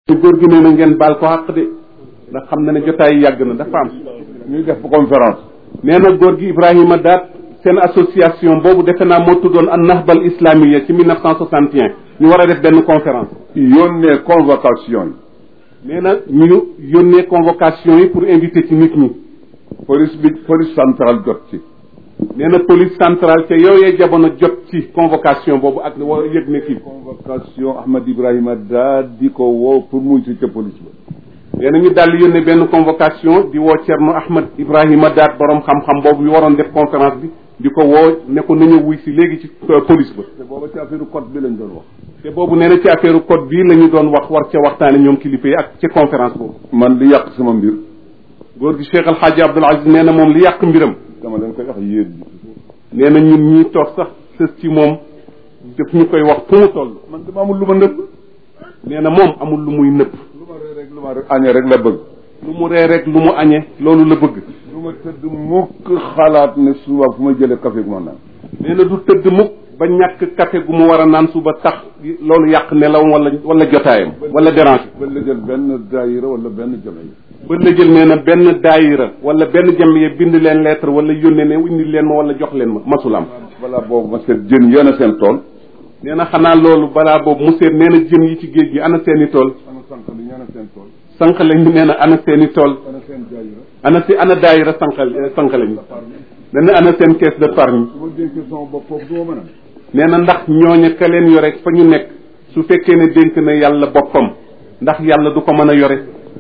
góor gi nee na ngeen baal ko àq de ndax xam na ne jotaay yi yàgg na dafa am ñuy def conférence nee na góor gi Ibrahima Daat seen association boobu defe naa moo tuddoon an nahbal islamiya ci 1961 ñu war a def benn conférence yónnee convocation nee na ñu yónnee convocation yi pour inviter ci nit ñi yi police bi police centrale jot ci nee na police centrale ca yooyee jamono jot ci convocation boobu ak wa yëg ne kii convocation Ahmad Ibrahima daa di ko woo pour muy si ca police ba nee na ñu daal di yónnee benn convocation di woo Thierno Ahmad Ibrahima Daat borom xam-xam boobu yu waroon def conférence bi di ko woo ne ko nañu wuy si léegi ci police ba te booba ci affaire code bi lañ doon wax te boobu nee na ci affaire code bii la ñu doon wax war ca waxtaane ñoom kilifa yi ak ci conférence boobu man li yàq sama mbir góor gi Cheikh El Hadji Abdoul Aziz nee na moom li yàq mbiram dama leen koy wax yéen nee na ñun ñii toog sax sës ci moom daf ñu koy wax fu mu toll man dama amul lu ma nëbb nee na moom amul lu muy nëpp lu ma ree rek lu ma añee rek la bëgg lu mu ree rek lu mu añe loolu la bëgg lu ma tëdd mukk xalaat ne suba fu ma jëlee café gu ma naan nee na du tëdd mukk ba ñàkk café gu mu war a naan suba tax loolu yàq nelaw wala wala jotaayam wala dérange ba la jël benn daayira wala benn jame yi ba la jël nee na benn daayira wala benn jamiye bind leen lettre wala yónnee ne indi leen ma wala jox leen ma masul am balaa boobu ma seet jën yéen a seen tool nee na xanaa loolu balaa boobu mu seet nee na jën yi ci géej gi ana seeni tool ana sànq li ñaan a seen tool sànq lañ nee na ana seeni tool ana seen daayira ana si ana daayira sànqal sànq lañu nee na ana seen caisse d'épargne su ma dénkee sama bopp foofu du ma mën a nee na ndax ñooña ka leen yore fa ñu nekk su fekkee ne dénk na yàlla boppam ndax yàlla du ko mën a yore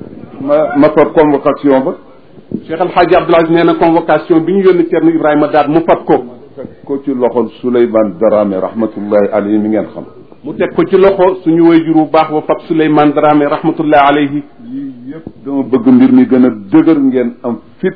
ma ma fab convocation ba Cheikh El Hadji Abdoul Aziz nee na convocation bi ñu yónni Thierno Ibrahima Daat mu fab ko fekk ko ci loxol Souleymane Darame rahmatullahi alayhi mi ngeen xam mu teg ko ci loxo suñu wayjur bu baax ba fab Souleymane Dramé rahmatullahi alayhi yii yëpp dama bëgg mbir mi gën a dëgër ngeen am fit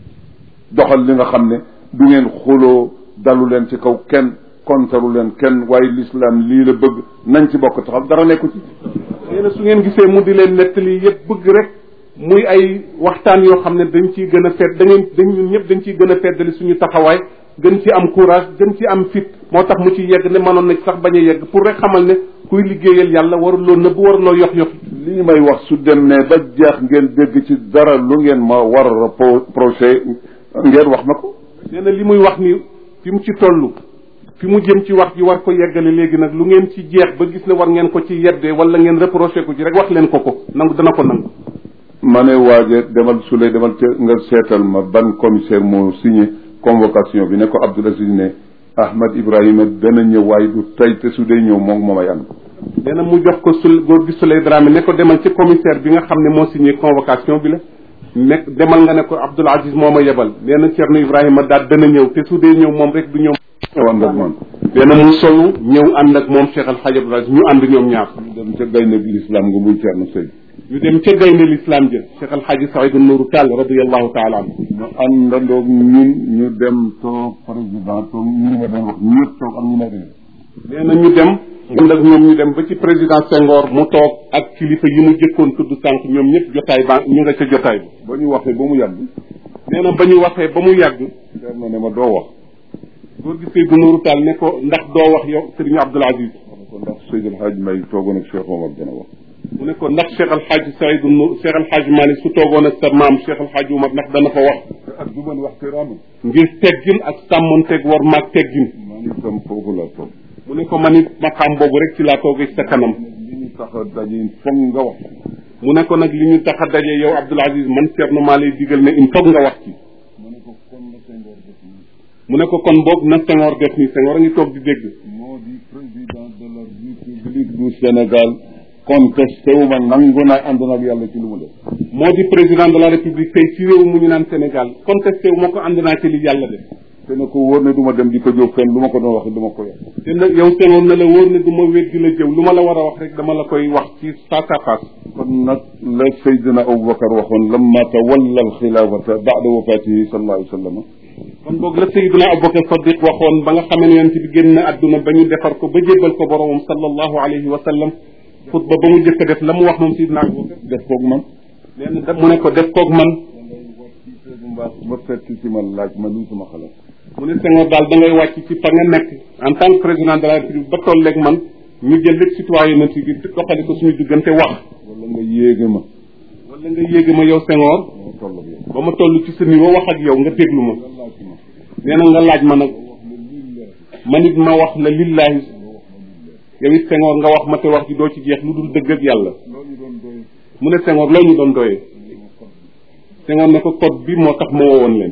doxal li nga xam ne du ngeen xuloo dalu leen ci kaw kenn kontaru leen kenn waaye l'islam lii la bëgg nañ ci bokk taxaw dara nekku ci nee na su ngeen gisee mu di leen nettali yëpp bëgg rek muy ay waxtaan yoo xam ne dañ ciy gën a fedd da ngeen dañ ñun ñëpp dañ ciy gën a feddali suñu taxawaay gën ci am courage gën ci am fit moo tax mu ci yegg ne mënoon na ci sax bañ a yegg pour rek xamal ne kuy liggéeyal yàlla waruloo nëbb waruloo yox yox lii may wax su demee ba jeex ngeen dégg ci dara lu ngeen ma war a pro projet ngeen wax ma ko nee na li muy wax ni fi mu ci toll fi mu jëm ci wax ji war ko yeggale léegi nag lu ngeen ci jeex ba gis ne war ngeen ko ci yeddee wala ngeen reproché ko ci rek wax leen ko ko nangu dana ko nangu ma ne waaje demal Souley demal ca nga seetal ma ban commissaire moo signé convocation bi ne ko Abdoul Aziz ne Ahmad Ibrahima dana ñëw waaye du tey te su dee ñëw moom moomay ànd nee na mu jox ko sul góor gi Souley Dramé ne ko demal ci commissaire bi nga xam ne moo signé convocation bi la nekk demal nga ne ko Abdoul Aziz moo ma yebal nee na Thierno Ibrahima daal dana ñëw te su dee ñëw moom rek du ñëw ñëw ànd ak man nee na mu solu ñëw ànd ak moom Cheikh Al Hadj Abdoul Aziz ñu ànd ñoom ñaar ñu dem ca gaynde bi l'islam nga muy Thierno Seydou ñu dem ca gaynde l'islam ja Cheikh Al Hadj Saïdou Nourou Tall radiallahu taala anhu ñu àndandoog ñun ñu dem toog président toog ñu ma doon wax ñëpp toog am ñu ma réer nee na ñu dem ànd ak ñoom ñu dem ba ci président Senghor mu toog ak kilifa yi mu jëkkoon tudd sànq ñoom ñëpp jotaay ba ñu nga ca jotaay bi ba ñu waxee ba mu yàgg nee na ba ñu waxee ba mu yàgg Thierno ne ma doo wax góor gi Seydou Nourou Tall ne ko ndax doo wax yow Serigne Abdoul Aziz ma ne ko ndax Seydou El Hadj May toogoon ak Cheikh Omar dana wax mu ne ko ndax Cheikh Al Hadj Saïdou Nour Cheikh Al Hadj Malick su toogoon ak sa maam Cheikh Al Hadj Oumar ndax dana fa wax ak du man wax te raami ngir teggin ak sàmmonteeg war maag teggin man itam foofu laa toog mu ne ko man it maqaam boobu rek ci laa toogee ci sa kanam li ñu tax a daje foog nga wax mu ne ko nag li ñu tax a daje yow Abdoul Aziz man Thierno maa lay digal ne il faut nga wax ci ma ne ko kon la Senghor def nii mu ne ko kon boog na Senghor def ni Senghor a ngi toog di dégg moo di président de la république du Sénégal contesté wu ma nangu naa ànd nag yàlla ci lu mu def moo di président de la république tey ci réew mu ñu naan Sénégal contesté wu ma ko ànd naa ci li yàlla def te ne ko wóor ne du ma dem di ko jóg fenn lu ma ko doon wax du ma ko yàq te nag yow Senghor na la wóor ne du ma wéet di la jëw lu ma la war a wax rek dama la koy wax ci face à face kon nag la Seydina Aboubacar waxoon lamma tawalla alxilaafata bada wafatihi sallallahu alayhi wa sallam kon boog la Seydina Aboubacar Sadiq waxoon ba nga xamee ne yonent bi génn na àdduna ba ñu defar ko ba jébbal ko boromam sallallahu alayhi wa sallam xutba ba mu jëkk a def la mu wax moom Seydina Aboubacar def koog man nee na da mu ne ko def koog man mbaa ba fekk ci ma laaj ma lii sama xalaat mu ne Senghor daal da ngay wàcc ci fa nga nekk en tant que président de la république ba tolleeg man ñu jël lépp citoyenneté bi doxale ko suñu diggante wax wala nga yéege ma wala nga yéege ma yow Senghor ma toll ak yow ba ma toll ci sa niveau wax ak yow nga déglu ma nga laaj ma nee na nga laaj ma nag wax ne lii leer man it ma wax la lillahi yow it Senghor nga wax ma te wax ji doo ci jeex lu dul dëgg ak yàlla loo ñu doon doy mu ne Senghor loo ñu doon doyee Senghor ne ko code bi moo tax ma woowoon leen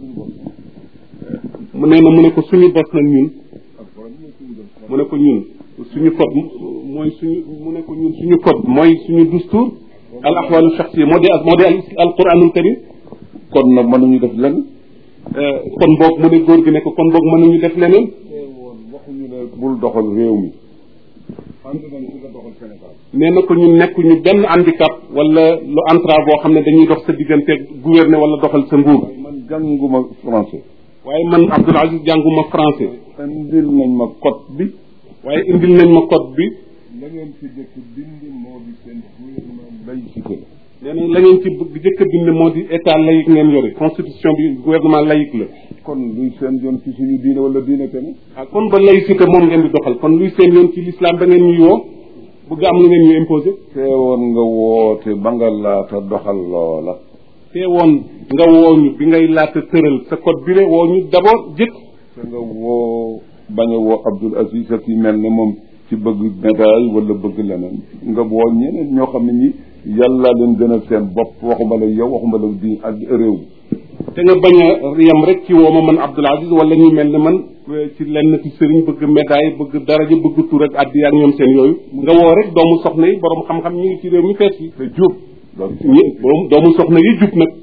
mu nee na mu ne ko suñu bos nag ñun mu ne ko ñun suñu code mooy suñu mu ne ko ñun suñu code mooy suñu dustour al ahwalu shaxsiya moo di moo di al quranul karim kon nag mënuñu def lenn kon boog mu ne góor gi ne ko kon boog mënuñu def leneen woon waxuñu ne bul doxal réew mi ànd nañ ci nga doxal Sénégal nee na ko ñun nekkuñu benn handicap wala lu entrave boo xam ne dañuy dox sa diggante gouverner wala doxal sa nguur man jànguma français waaye man Abdoul Aziz jànguma français indil nañ ma code bi waaye indil nañ ma code bi la ngeen fi jëkk dindi moo di seen gouvernement laïcité la nee na la ngeen ci bëgg jëkk a bind moo di état laïque ngeen yore constitution bi gouvernement laïque la kon luy seen yoon ci suñu diine wala diine kenn ah kon ba laïcité moom ngeen di doxal kon luy seen yoon ci l'islam ba ngeen ñuy woo bëgg am lu ngeen ñu imposé teewoon nga woote ba nga laata doxal loola te woon nga woo ñu bi ngay laata tëral sa code bi le woo ñu d'abord jëkk te nga woo bañ a woo Abdoul Aziz ak yi mel ne moom ci bëgg médaille wala bëgg leneen nga woo ñeneen ñoo xam ne ñi yàlla leen gënal seen bopp waxuma la yow waxuma la di ak réew te nga bañ a yem rek ci woo ma man Abdoul Aziz wala ñu mel ne man ci lenn ci sëriñ bëgg médaille bëgg daraja bëgg tur ak addi ak ñoom seen yooyu nga woo rek doomu soxna yi borom xam-xam ñu ngi ci réew mi fees yi te jub loolu ñi borom doomu soxna yi jub nag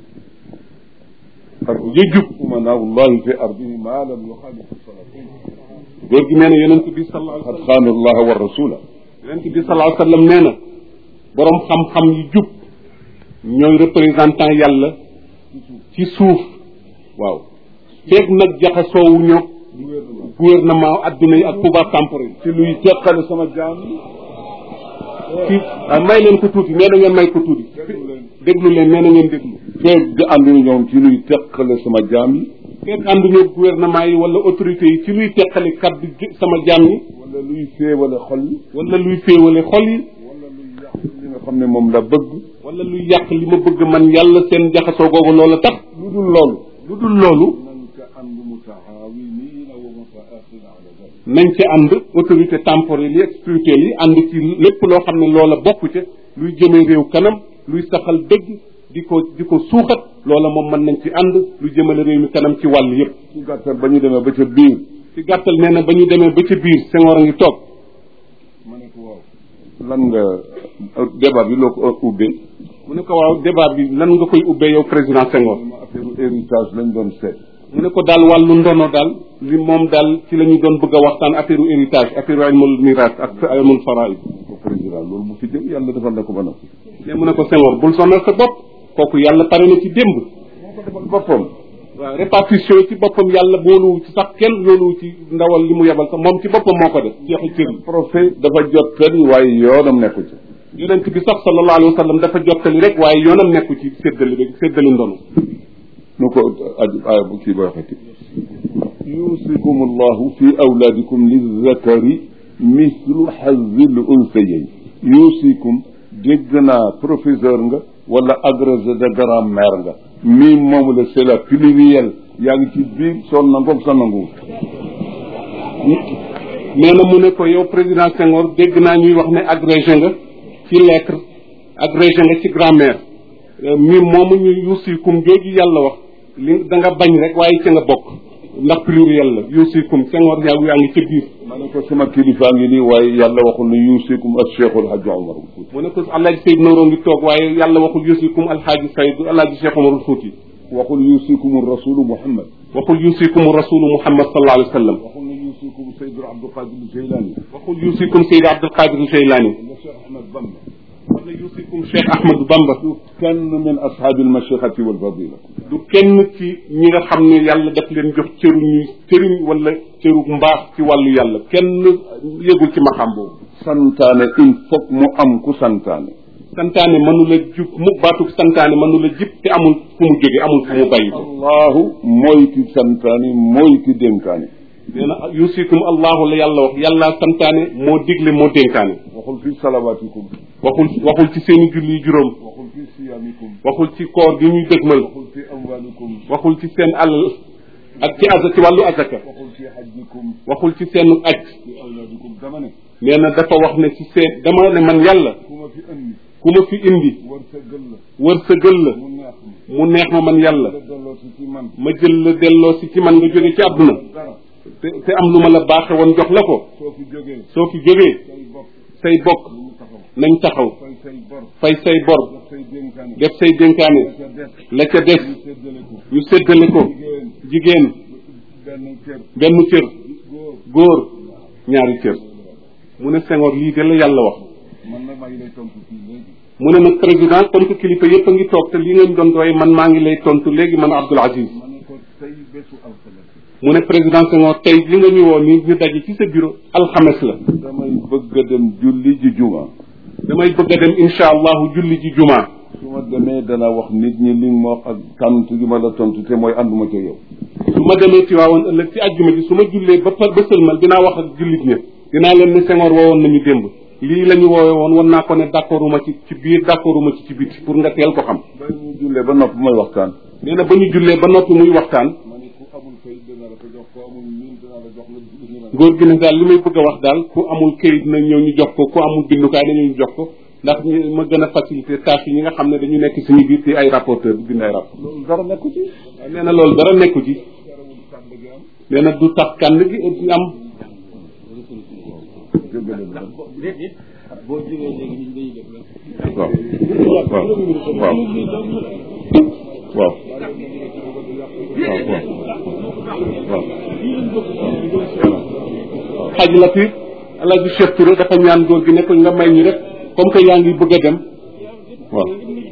yi jub umanaullahi fi ardihi ma lam yuxaalifu salatin góor gi nee na yonent bi sallallahu alayhi wa qad sallam xaanu allaha wa rasula yonent bi sallallahu alayhi wa sallam nee na borom xam-xam yi jub ñooy représentant yàlla ci suuf waaw feeg nag jaxasoowu ñoo gouvernement adduna yi ak pouvoir temporel ci luy teqale sama jaam yi ci ah may leen ko tuuti nee na ngeen may ko tuuti déglu leen nee na ngeen déglu feeg di ànduñu ñoom ci luy teqale sama jaam yi feeg ànduñoo gouvernement yi wala autorités yi ci luy teqali kaddu ju- sama jaam yi wala luy féewale xol yi wala luy féewale xol yi wala luy yàq li nga xam ne moom la bëgg wala luy yàq li ma bëgg man yàlla seen jaxasoo googu loola tax lu dul loolu lu dul loolu nañ ko ànd mutaawinina wa mutaaxina ala dalik nañ ci ànd autorité temporelle yi ak spirituelle yi ànd ci lépp loo xam ne loola bokk ca luy jëmee réew kanam luy saxal dëgg di ko di ko suuxat loola moom mën nañ ci ànd lu jëmale réew mi kanam ci wàll yépp ci gàttal ba ñu demee ba ca biir ci gàttal nee na ba ñu demee ba ca biir Senghor a ngi toog ma ne ko waaw lan nga débat bi loo ko ubbee mu ne ko waaw débat bi lan nga koy ubbee yow président Senghor ma affaire héritage lañ doon seet mu ne ko daal wàllu ndono daal li moom daal ci la ñu doon bëgg a waxtaan affaire héritage affaire ilmul miraas ak ilmul faraid ko président loolu bu fi jëm yàlla defal na ko ba noppi mais mu ne ko Senghor bul sonal sa bopp kooku yàlla pare na ci démb moo ko defal boppam waaw répartition yi ci boppam yàlla booluwu ci sax kenn looluwu ci ndawal li mu yebal sax moom ci boppam moo ko def jeexi cër yi prophète dafa jot fen waaye yoonam nekku ci yonent bi sax sallallahu alayhi wa sallam dafa jottali rek waaye yoonam nekku ci séddali rek séddali ndono nu ko aju aaya bu kii ba waxati yusikum allahu fi awlaadikum lizakari mislu xazil unsayayn yusikum dégg naa professeur nga wala agrégé de grammaire nga mii moomu la c'est la pluriel yaa ngi ci biir soo nangoog sa nangu nee na mu ne ko yow président Senghor dégg naa ñuy wax ne agrégé nga ci lettre agrégé nga ci grammaire mi moomu ñu yusikum jooju yàlla wax li da nga bañ rek waaye ca nga bokk ndax pluriel la yusikum Senghor yaa yaa ngi ca biir ma ne ko sama kilifaa ngi nii waaye yàlla waxul ne yusikum ak cheikhul hajj omar mu ne ko alaaji Seyd Nouroo ngi toog waaye yàlla waxul yusikum alxaaji Sayd alaaji Cheikh Omarul Fuuti waxul yusikum rasulu muhammad waxul yusikum rasulu Muhammad sallallahu alayhi wa sallam waxul ne yusikum sayyidul abdul qadir jaylani waxul yusikum Seyd Abdul Qadir Jeylaani wala cheikh ahmad bamba wala yusikum Cheikh Ahmadou Bamba kenn min ashaabi almashiqati walfadila du kenn ci ñi nga xam ne yàlla daf leen jox cëru ñuy cëriñ wala cëru mbaax ci wàllu yàlla kenn yëgul ci maxam boobu santaane il faut mu am ku santaane santaane mënu la jub mu baatu santaane mënu la jib te amul fu mu jóge amul fu mu bàyyi ko allahu mooy ki santaane mooy ki dénkaane nee na yusikum allahu la yàlla wax yàlla santaane moo digle moo dénkaane waxul fi salawaatikum waxul waxul ci seeni julli juróom waxul fi siyaamikum waxul ci koor gi ñuy dëgmal waxul fi amwaalikum waxul ci seen alal ak ci asa ci wàllu asaka waxul fi hajjikum waxul ci seen aj fi awlaadikum dama ne nee na dafa wax ne ci seen dama ne man yàlla ku ma fi andi ku ma fi indi war sa gël la wër sa gël la mu neex ma mu neex ma man yàlla la delloo si ci man ma jël la delloo si ci man nga jóge ci àdduna dara te te am lu ma la baaxe woon jox la ko soo fi jógee soo fi jógee say bopp say bokk ñu taxaw nañ taxaw fay say bor fay say bor def say dénkaane def say dénkaane la ca des la ca des ñu séddale ko ñu séddale ko jigéen jigéen benn cër benn cër góor góor ñaari cër mu ne Senghor lii de la yàlla wax man nag maa ngi lay tontu fii léegi mu ne nag président comme que kilifa yëpp a ngi toog te lii ngeen doon doy man maa ngi lay tontu léegi man Abdoul Aziz ma ne ko tey bésu alxames mu ne président Senghor tey li nga ñu woo nii ñu daje ci sa bureau alxames la damay bëgg a dem julli ji juma damay bëgg a dem incha allahu julli ji jumaa su ma demee dana wax nit ñi li ma wax ak tontu gi ma la tontu te mooy ànduma ca yow su ma demee ci waawoon ëllëg ci àjjuma ji su ma jullee ba ba sëlmal dinaa wax ak jullit ñëpp dinaa leen ne Senghor woowoon nañu démb lii la ñu woowe woon wan naa ko ne d'accorduma ci ci biir d'accorduma ci ci biti pour nga teel ko xam ba ñu jullee ba nopp may waxtaan nee na ba ñu jullee ba noppi muy waxtaan ma ne ku amul kay dana la ko jox ko amul miin dana la jox nga gis nga góor gi ne daal li may bëgg a wax daal ku amul këyit na ñëw ñu jox ko ku amul bindukaay na ñëw ñu jox ko ndax ñu ma gën a facilité tâche yi ñi nga xam ne dañu nekk suñu biir di ay rapporteur bu bind ay rapport loolu dara nekku ci nee na loolu dara nekku ci garawul kàddu gi am nee na du tax kànd gi am jéggale ba boo jógee léegi nit ñi dañuy def la waaw waaw waaw waaw waaw waaw waaw xaj la fi Alaaji Cheikh Touré dafa ñaan góor gi ne ko nga may ñu rek comme que yaa ngi bëgg a dem waaw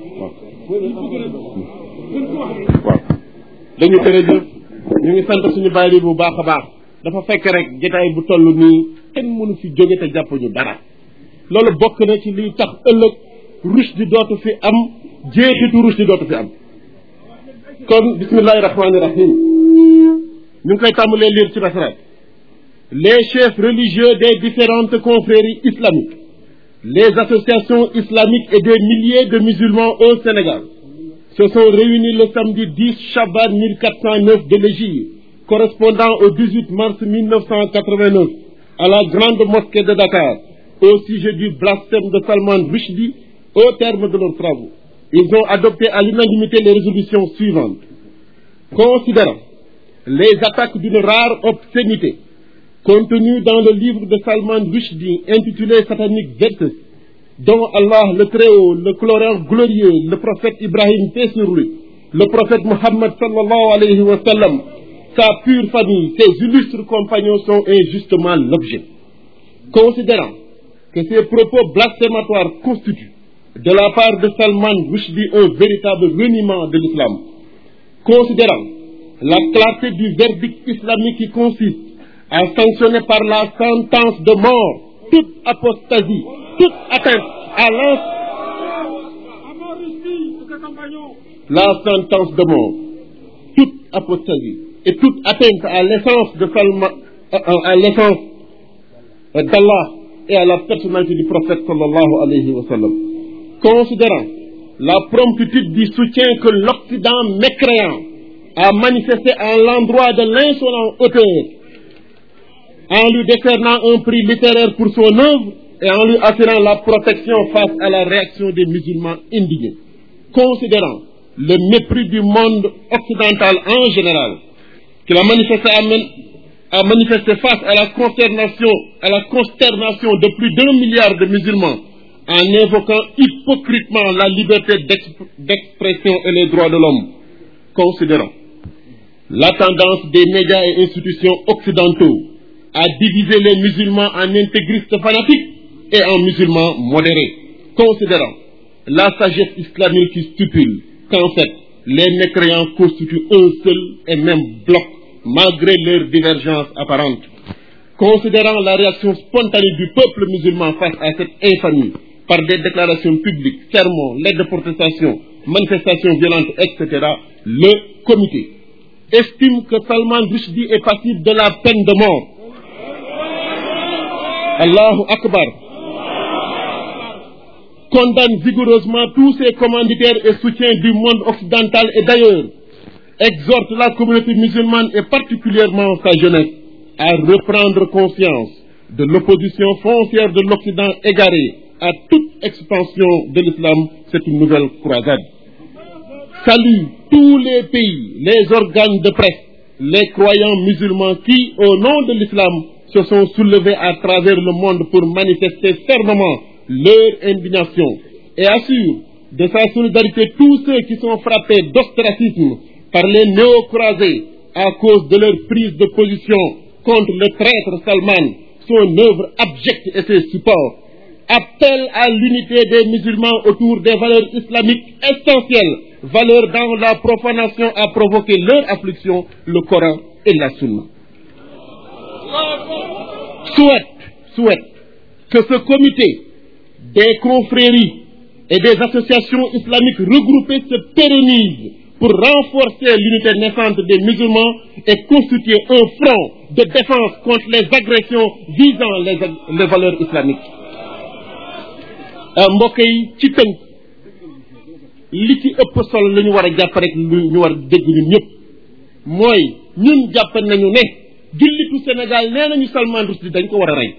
waaw dañu jërëjëf ñu ngi sant suñu bàyyi bi bu baax a baax dafa fekk rek jotaay bu toll nii kenn mënu fi jóge te jàppuñu dara loolu bokk na ci liy tax ëllëg rush di dootu fi am jeexitu rush di dootu fi am kon bismillahi rahmaani rahim ñu ngi koy tàmbalee lire ci nasaraan les chefs religieux des différentes confréries islamiques les associations islamiques et des milliers de musulmans au Sénégal se sont réunis le samedi 10 Chaban 1409 de l'Hégire, correspondant au 18 mars 1989, à la grande mosquée de Dakar, au sujet du blasphème de Salman Rushdie, au terme de leurs travaux. Ils ont adopté à l'unanimité les résolutions suivantes. Considérant les attaques d'une rare obscénité contenues dans le livre de Salman Rushdie intitulé Satanic Verses, dont Allah le Très-Haut, le Couleur glorieux, le prophète Ibrahim paix sur lui, le prophète Mohammed sallallahu alayhi wa sallam, sa pure famille, ses illustres compagnons sont injustement l'objet. Considérant que ces propos blasphématoires constituent, de la part de Salman Rushdie, un véritable reniement de l'islam, considérant la clarté du verdict islamique qui consiste à sanctionner par la sentence de mort toute apostasie, toute atteinte à l'ens- la sentence de mort, toute apostasie et toute atteinte à l'essence de Salman, à, à l'essence d'Allah et à la personnalité du prophète sallallahu alayhi wa sallam. Considérant la promptitude du soutien que l'Occident mécréant a manifesté à l'endroit de l'insolent auteur en lui décernant un prix littéraire pour son œuvre et en lui assurant la protection face à la réaction des musulmans indignés. Considérant le mépris du monde occidental en général, qu'il a manifesté, à men- a manifesté face à la consternation, à la consternation de plus d'un milliard de musulmans, en invoquant hypocritement la liberté d'exp- d'expression et les droits de l'homme, considérant la tendance des médias et institutions occidentaux à diviser les musulmans en intégristes fanatiques et en musulmans modérés, considérant la sagesse islamique qui stipule qu'en fait, les mécréants constituent un seul et même bloc, malgré leurs divergences apparentes. Considérant la réaction spontanée du peuple musulman face à cette infamie, par des déclarations publiques, sermons, lettres de protestation, manifestations violentes, etc., le comité estime que Salman Rushdie est passible de la peine de mort. Allahu Akbar. Condamne vigoureusement tous ces commanditaires et soutiens du monde occidental et d'ailleurs. Exhorte la communauté musulmane et particulièrement sa jeunesse à reprendre conscience de l'opposition foncière de l'Occident égaré à toute expansion de l'islam. C'est une nouvelle croisade. Salue tous les pays, les organes de presse, les croyants musulmans qui, au nom de l'islam, se sont soulevés à travers le monde pour manifester fermement leur indignation et assure de sa solidarité tous ceux qui sont frappés d'ostracisme par les néo-croisés à cause de leur prise de position contre le traître Salman, son œuvre abjecte et ses supports. Appelle à l'unité des musulmans autour des valeurs islamiques essentielles, valeurs dans la profanation a provoqué leur affliction, le Coran et la Sunna. Souhaite, souhaite que ce comité des confréries et des associations islamiques regroupées se pérennise pour renforcer l'unité naissante des musulmans et constituer un front de défense contre les agressions visant les, les valeurs islamiques. mbokk yi ci tënk li ci ëpp solo la ñu war a jàpp rek lu ñu war a dégg ñun ñëpp mooy ñun jàpp nañu ne jullitu Sénégal nee nañu Salman Rushdie dañ ko war a rey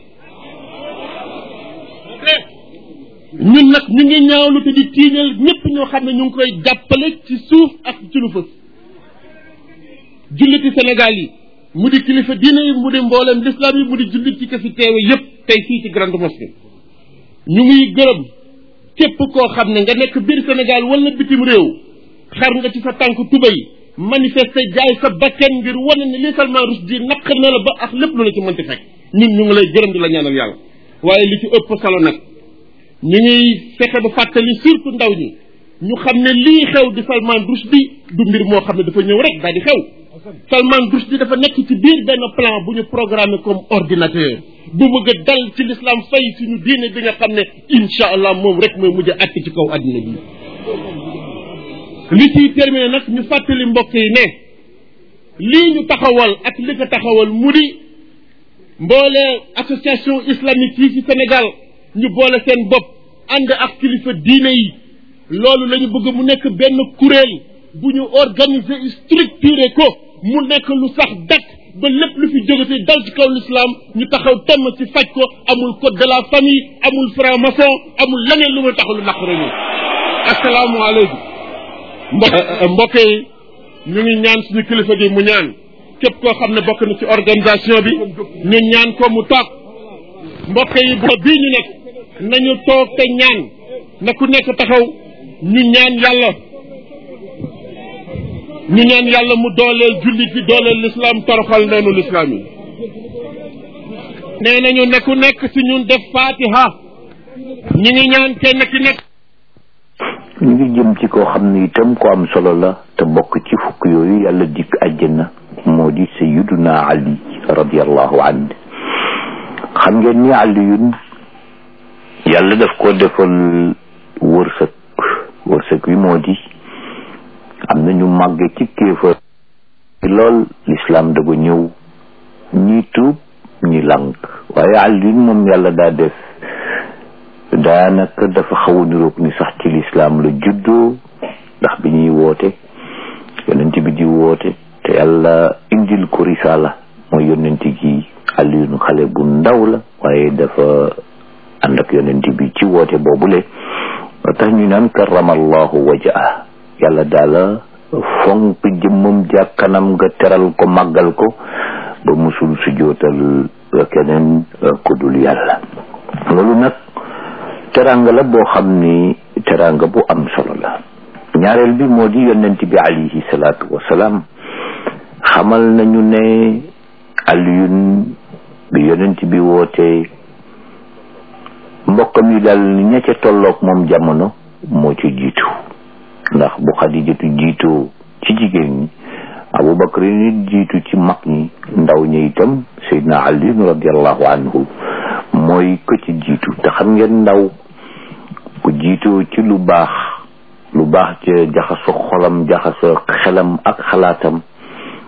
ñun nag ñu ngi ñaawlu te di tiiñal ñëpp ñoo xam ne ñu ngi koy jàppale ci suuf ak ci lu fës julliti Sénégal yi mu di kilifa diine yi mu di mboolem l'islam yi mu di jullit ci ko fi teewe yëpp tey fii ci grande mosquée ñu ngi gërëm képp koo xam ne nga nekk biir Sénégal wala bitim réew xar nga ci sa tànk tubay manifester jaay sa bakken ngir wane ne li Salman Rushdie naq na la ba ak lépp lu la ci mënti fekk ñun ñu ngi lay gërëm di la ñaanal yàlla waaye li ci ëpp solo nag ñu ngi fexe ba fàttali surtout ndaw ñi ñu xam ne lii xew di Salman Rushdie du mbir moo xam ne dafa ñëw rek daal di xew Salman Rushdie dafa nekk ci biir benn plan bu ñu programmé comme ordinateur bu bëgg a dal ci l'islam fay suñu diine bi nga xam ne incha allah moom rek mooy mujj a àtt ci kaw àddina bi li ciy terminé nag ñu fàttali mbokk yi ne lii ñu taxawal ak li ko taxawal mu di mboolee association islamique yi ci Sénégal ñu boole seen bopp ànd ak kilifa diine yi loolu la ñu bëgg mu nekk benn kuréel bu ñu organiser structuré ko mu nekk lu sax dakk ba lépp lu fi jógati dal ci kaw l'islam ñu taxaw temm ci faj ko amul code de la famille amul franc-maçon amul leneen lu ma taxaw lu naqare ñu asalaamualeykum mbokk yi ñu ngi ñaan suñu kilifa gi mu ñaan képp koo xam ne bokk na ci organisation bi ñu ñaan ko mu toog mbokk yi bo bii ñu nekk nañu toog te ñaan na ku nekk taxaw ñu ñaan yàlla ñu ñaan yàlla mu dooleel jullit yi dooleel l'islam toroxal noonu l'islam yi nee nañu ne ku nekk ci ñun def fatiha ñu ngi ñaan kenn ki nekk ñu ngi jëm ci koo xam ne itam ko am solo la te bokk ci fukk yooyu yàlla dikk àjjana moo di sayyiduna ali radiallahu anhu xam ngeen ni aliyun yàlla daf ko defal wërsëg wërsëg wi moo di am na ñu màgge ci kéefër lool lislaam da ko ñëw ñi tuub ñi lànk waaye aliyun moom yàlla daa def daanaka dafa xaw a niroog ni sax ci lislaam la juddoo ndax bi ñuy woote yonent bi di woote te yàlla indil ko risaala mooy yonent gi Aliyun xale bu ndaw la waaye dafa ànd ak yonent bi ci woote boobule ba tax ñu naan karamallahu wajaa yàlla daala fonk jëmmam jàkkanam nga teral ko màggal ko ba musul sujootal keneen ku dul yàlla loolu nag teranga la boo xam ni teranga bu am solo la ñaareel bi moo di yonent bi alayhi salaatu wasalaam xamal nañu ne Aliyun bi yonent bi wootee mbokkam yi daal ña ca tolloog moom jamono moo ci jiitu ndax bu xadijatu jiitoo ci jigéen ñi abubakar nit jiitu ci mag ñi ndaw ñi itam seydna aliyun radiallahu anhu mooy ko ci jiitu te xam ngeen ndaw bu jiitoo ci lu baax lu baax ca jaxaso xolam jaxaso xelam ak xalaatam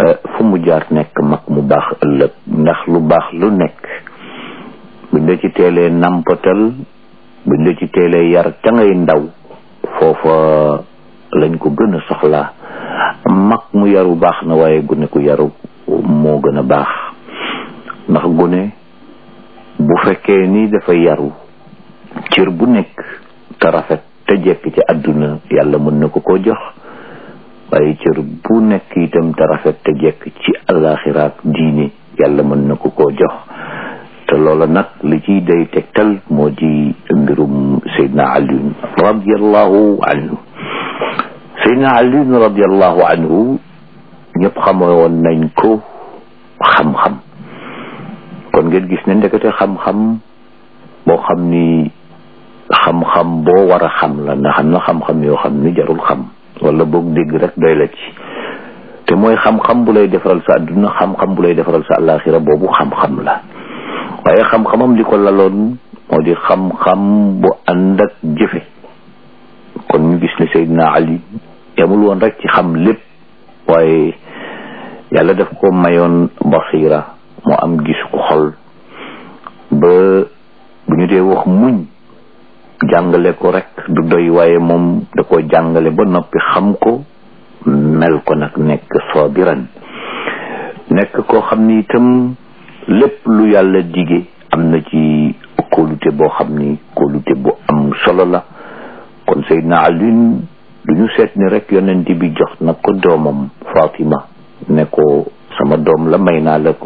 fu mu jaar nekk mag mu baax ëllëg ndax lu baax lu nekk buñ la ci teelee nampatal buñ la ci teelee yar ca ngay ndaw foofa lañ ko gën a soxlaa mag mu yaru baax na waaye gune ku yaru moo gën a baax ndax gune bu fekkee ni dafa yaru cër bu nekk te rafet te jekk ci àdduna yàlla mën na ko koo jox waaye cër bu nekk itam te rafet te jekk ci alaxiraak diine yàlla mën na ko koo jox te loola nag li ciy day tegtal moo di mbirum Seydina Aliyun radiallahu anhu Seydina Aliyun radiallahu anhu ñëpp xamoo woon nañ ko xam-xam kon ngeen gis ne ndekete xam-xam boo xam ni xam-xam boo war a xam la ndax am na xam-xam yoo xam ni jarul xam wala boog dégg rek doy la ci te mooy xam-xam bu lay defaral sa àdduna xam-xam bu lay defaral sa àllaaxira boobu xam-xam la waaye xam-xamam li ko laloon moo di xam-xam bu ànd ak jëfe kon ñu gis ne Seydina Ali yamul woon rek ci xam lépp waaye yàlla daf ko mayoon basira mu am gis ko xol ba bu ñu dee wax muñ jàngale ko rek du doy waaye moom da ko jàngale ba noppi xam ko mel ko nag nekk sabiran nekk koo xam ni itam lépp lu yàlla dige am na ci kóolute boo xam ni kóolute bu am solo la kon Seydina Alioune du ñu seet ni rek yonent bi jox na ko doomam Fatima ne ko sama doom la may naa la ko